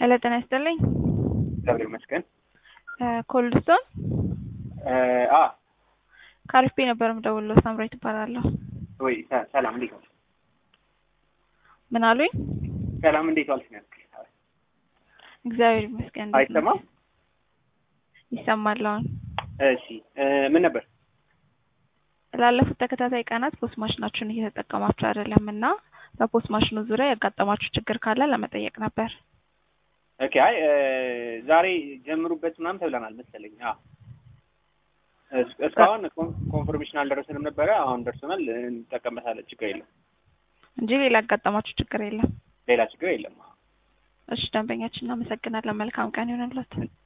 ሄሎ ጤና ይስጥልኝ። እግዚአብሔር ይመስገን። ኮልድስቶን አ ከአሪፍ ነበር የምደውልለው። ሳምራዊት እባላለሁ። ወይ ሰ- ሰላም እንዴት ዋልሽ? ምን አሉኝ? ሰላም እንዴት ዋልሽ? ነው ያልኩሽ። እግዚአብሔር ይመስገን። እንዴት ነህ? አይሰማም? ይሰማል አሁን። እሺ እ ምን ነበር? ላለፉት ተከታታይ ቀናት ፖስት ማሽናችሁን እየተጠቀማችሁ አይደለም እና በፖስት ማሽኑ ዙሪያ ያጋጠማችሁ ችግር ካለ ለመጠየቅ ነበር። ኦኬ አይ እ ዛሬ ጀምሩበት ምናምን ተብለናል መሰለኝ። አ እስ- እስካሁን ኮን- ኮንፈርሜሽን አልደረሰንም ነበረ። አሁን ደርሰናል። እንጠቀምበታለን። ችግር የለም። እንጂ ሌላ ያጋጠማችሁ ችግር የለም። ሌላ ችግር የለም። እሺ ደንበኛችን እናመሰግናለን። መልካም ቀን ይሆንልዎት።